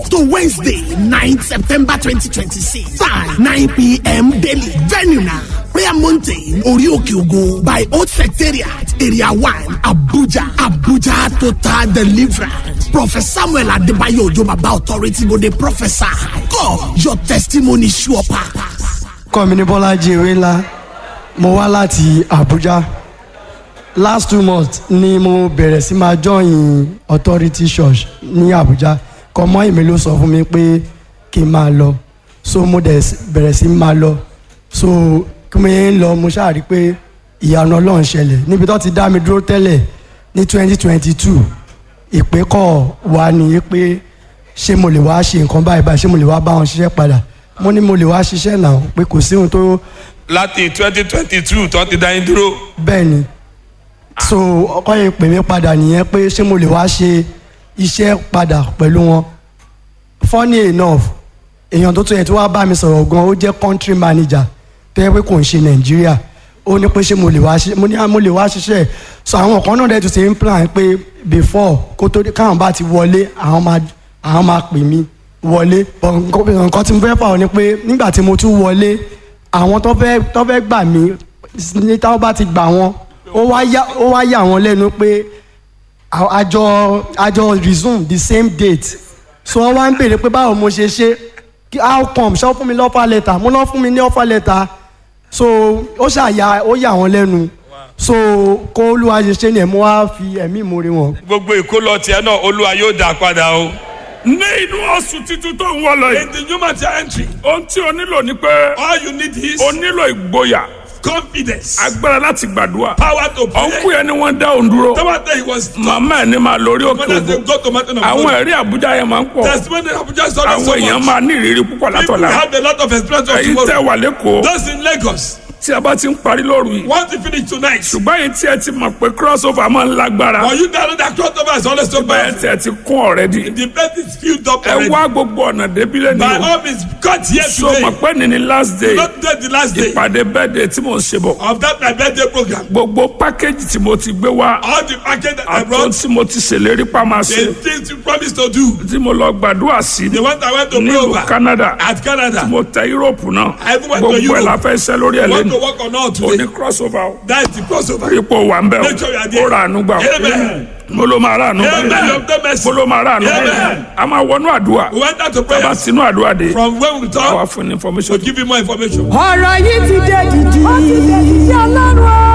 to Wednesday, 9th September 2026. Time 9 p.m. daily. Venue now. Prayer Mountain, Orioke Ogo by Old Secretariat, Area 1, Abuja. Abuja Total Deliverance. Prophet Samuel Adebayo Ojobaba Authority go dey prophesy. God, your testimony sure pass. kọ́ mi ní bọ́lájí ewé ńlá mo wá láti abuja last two months ni mo bẹ̀rẹ̀ sí máa join authority church ní abuja kọ́mọ́ ìmí ló sọ fún mi pé kí n máa lọ so mo dẹ̀ bẹ̀rẹ̀ sí máa lọ so kí mo yẹn ń lọ mo ṣáà rí pé ìyanu ọlọ́run ṣẹlẹ̀ níbi tó ti dá mi dúró tẹ́lẹ̀ ní twenty twenty two ìpè kọ̀ wá ní pé ṣé mo lè wá ṣe nǹkan báyìí báyìí ṣé mo lè wá bá wọn ṣiṣẹ́ padà mo ní mo lè wá ṣiṣẹ́ náà pé kò sí ohun tó láti twenty twenty two tó ti dá yín dúró. bẹ́ẹ̀ ni so ọkọ yẹn pè mí padà nìyẹn pé ṣé mo lè wá ṣe iṣẹ́ padà pẹ̀lú wọn funny enough èèyàn tó tó yẹ tí wàá bá mi sọ̀rọ̀ gan ó jẹ́ country manager tó yẹ pé kò ń ṣe nàìjíríà ó ní pé ṣé mo lè wá ṣe mo ní à, mo lè wá ṣiṣẹ́ so àwọn kan náà dẹ̀ tún ṣe ń plan pé before kó tó dé káwọn bá ti wọlé àwọn máa àwọn máa pè mí wọlé But nǹkan nǹkan tí mo fẹ́ fà ọ́ ni pé nígbà tí mo tún wọlé àwọn tó fẹ́ tó fẹ́ gbà mí ní táwọn bá ti gbà wọn ó wá yà ó wá yà wọ́n lẹ́nu pé à- àjọ àjọ resume the same date so wọ́n wá ń béèrè pé báwo mo ṣe ṣe kí- how come ṣé wọ́n fún mi ní offer letter mo náà fún mi ní offer letter so ó ṣàyà ó yà wọ́n lẹ́nu so kó olúwa ṣe ṣe ni ẹ̀ mo wá fi ẹ̀mí ìmoore wọn. gbogbo ìkólọ tiẹ̀ náà olúwa yóò dá padà o. ní inú oṣù titun tó ń wọ lọ yìí. in the human entry ohun tí o nílò ni pé all you need is o nílò ìgboyà confidence agbára láti gbàdúrà. power to ọ̀nkú pray. yẹn ni wọ́n dá òun dúró. tomata he was màmá ẹ̀ ní máa lórí òkè when they ògo. go to mountain of àwọn God ẹ̀rí àbújá yẹn máa ń pọ̀. testimony of Abuja is always àwọn so èèyàn much máa ní ìrírí púpọ̀ people látọ̀la. have a lot of experience of èyí tẹ́ tomorrow wà lẹ́kọ̀ọ́ those in Lagos tí a bá ti ń parí lóru yìí. want to finish tonight ṣùgbọ́n èyí tí ẹ ti mọ̀ pé crossover máa ń lágbára. for you that know that crossover is always so bẹ́ẹ̀ bad tí ẹ ti kún ọ̀rẹ́dì. the place is filled up ẹ already wá gbogbo ọ̀nà débílẹ̀ by ni o. all means God here so today mọ̀ pé ní ni last day not today the last day ìpàdé bẹ́ẹ̀dẹ̀ tí mò ń ṣe bọ̀. of that my birthday program gbogbo pákéjì tí mo ti gbé wá all the package that I àtọ́ brought tí mo ti ṣèlérí pa máa the ṣe things you promised to do tí mo lọ gbàdúrà sí the one I went to pray nílùú over Canada at Canada mo tẹ Europe náà I even went to gbogbo ẹ̀ Europe. la fẹ́ ṣe lórí ẹ̀ want to lẹ́nu work on all òní today crossover o that is the crossover ipò wà ń bẹ̀ Make sure you are there. o ó ra àánú gbà Amen. o mo ló máa ra àánú Amen. gbà Obtain mercy. mo ló máa ra àánú gbà Amen. a máa wọnú àdúrà we went out to bá prayer tinú àdúrà dé from when we àwa talk fún ní to information give you more information. ọ̀rọ̀ yìí ti dé dìdì. ó ti dé dìdì ọlọ́run o.